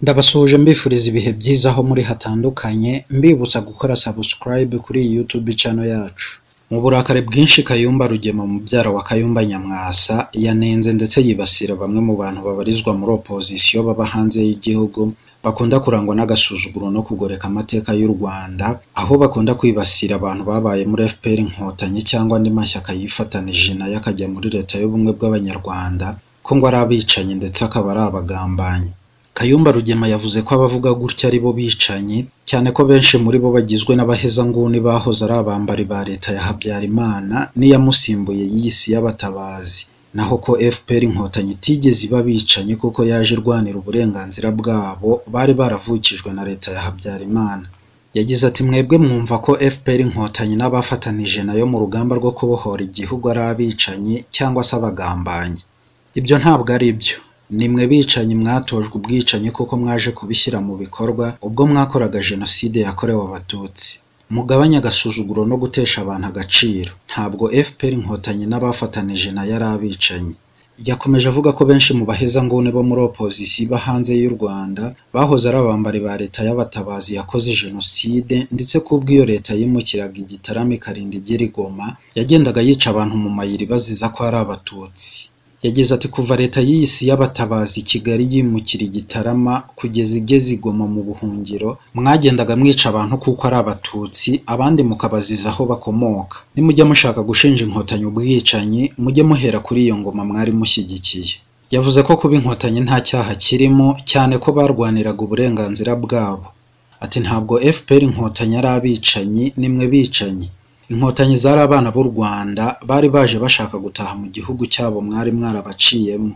Ndabasuhuje mbifuriza ibihe byiza aho muri hatandukanye mbibutsa gukora subscribe kuri iyi YouTube channel yacu mu burakari bwinshi Kayumba Rugema mubyara wa Kayumba Nyamwasa yanenze ndetse yibasira bamwe mu bantu babarizwa muri opozisiyo baba hanze y'igihugu bakunda kurangwa n'agasuzuguro no kugoreka amateka y'u Rwanda aho bakunda kwibasira abantu babaye muri FPR Inkotanyi cyangwa andi mashyaka yifatanije nayo akajya muri leta y'ubumwe bw'abanyarwanda ko ngo ari abicanyi ndetse akaba ari abagambanyi Kayumba Rugema yavuze ko abavuga gutya ari bo bicanyi cyane ko benshi muri bo bagizwe n'abahezanguni bahoze ari abambari ba leta ya Habyarimana n'iyamusimbuye y'isi y'abatabazi naho ko FPR Inkotanyi itigeze iba bicanyi kuko yaje irwanira uburenganzira bwabo bari baravukijwe na leta ya Habyarimana yagize ati mwebwe mwumva ko FPR Inkotanyi n'abafatanije nayo mu rugamba rwo kubohora igihugu ari abicanyi cyangwa se abagambanyi ibyo ntabwo ari byo nimwe bicanyi mwatojwe ubwicanyi kuko mwaje kubishyira mu bikorwa ubwo mwakoraga jenoside yakorewe abatutsi mugabanye agasuzuguro no gutesha abantu agaciro ntabwo FPR inkotanyi n'abafatanije nayo ari abicanyi yakomeje avuga ko benshi mu bahezanguni bo muri opozisiyo iba hanze y'u Rwanda bahoze ari abambari ba leta y'abatabazi yakoze jenoside ndetse ko ubwo iyo leta yimukiraga i Gitarama ikarinda igera i Goma yagendaga yica abantu mu mayira baziza ko ari abatutsi yagize ati kuva leta y'isi y'abatabazi Kigali yimukira igitarama kugeza igeze igoma mu buhungiro mwagendaga mwica abantu kuko ari abatutsi abandi mukabaziza aho bakomoka nimujya mushaka gushinja inkotanyi ubwicanyi mujye muhera kuri iyo ngoma mwari mushyigikiye yavuze ko kuba inkotanyi nta cyaha kirimo cyane ko barwaniraga uburenganzira bwabo ati ntabwo FPR inkotanyi ari abicanyi nimwe bicanyi inkotanyi zari abana b'u Rwanda bari baje bashaka gutaha mu gihugu cyabo mwari mwarabaciyemo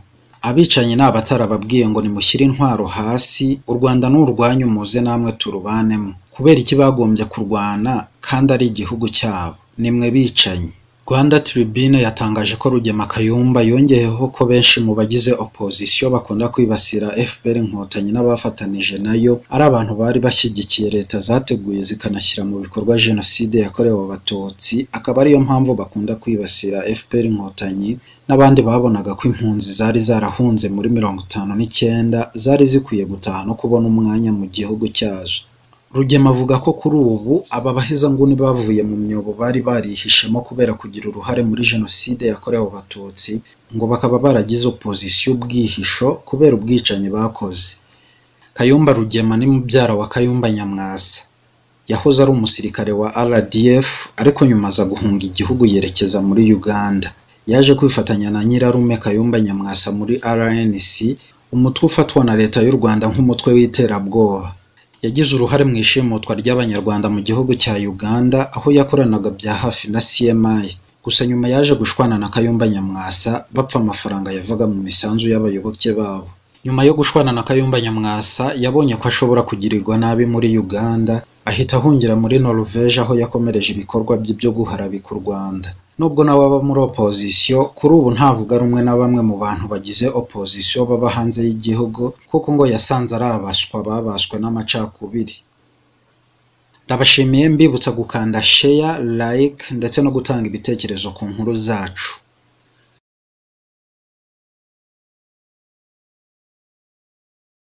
abicanyi ni abatarababwiye ngo nimushyire intwaro hasi u Rwanda ni urwanyu muze namwe turubanemo kubera iki bagombye kurwana kandi ari igihugu cyabo nimwe bicanyi Rwanda Tribune yatangaje ko Rugema Kayumba yongeyeho ko benshi mu bagize opozisiyo bakunda kwibasira FPR Inkotanyi n'abafatanije nayo ari abantu bari bashyigikiye leta zateguye zikanashyira mu bikorwa jenoside yakorewe abatutsi akaba ariyo mpamvu bakunda kwibasira FPR Inkotanyi n'abandi babonaga ko impunzi zari zarahunze muri mirongo itanu n'icyenda zari zikwiye gutaha no kubona umwanya mu gihugu cyazo Rugema avuga ko kuri ubu aba bahezanguni bavuye mu myobo bari barihishemo kubera kugira uruhare muri jenoside yakorewe abatutsi ngo bakaba baragize opozisiyo ubwihisho kubera ubwicanyi bakoze Kayumba Rugema ni mubyara wa Kayumba Nyamwasa yahoze ari umusirikare wa RDF ariko nyuma aza guhunga igihugu yerekeza muri Uganda yaje kwifatanya na nyirarume Kayumba Nyamwasa muri RNC umutwe ufatwa na leta y'u Rwanda nk'umutwe w'iterabwoba yagize uruhare mu ishimutwa ry'abanyarwanda mu gihugu cya Uganda aho yakoranaga bya hafi na CMI gusa nyuma yaje gushwana na Kayumba Nyamwasa bapfa amafaranga yavaga mu misanzu y'abayoboke babo nyuma yo gushwana na Kayumba Nyamwasa yabonye ko ashobora kugirirwa nabi muri Uganda ahita ahungira muri Norvège aho yakomereje ibikorwa bye byo guharabika u Rwanda nubwo nawe aba muri opozisiyo kuri ubu ntavuga rumwe na bamwe mu bantu bagize opozisiyo baba hanze y'igihugu kuko ngo yasanze ari abaswa babaswe n'amacakubiri ndabashimiye mbibutsa gukanda sheya like ndetse no gutanga ibitekerezo ku nkuru zacu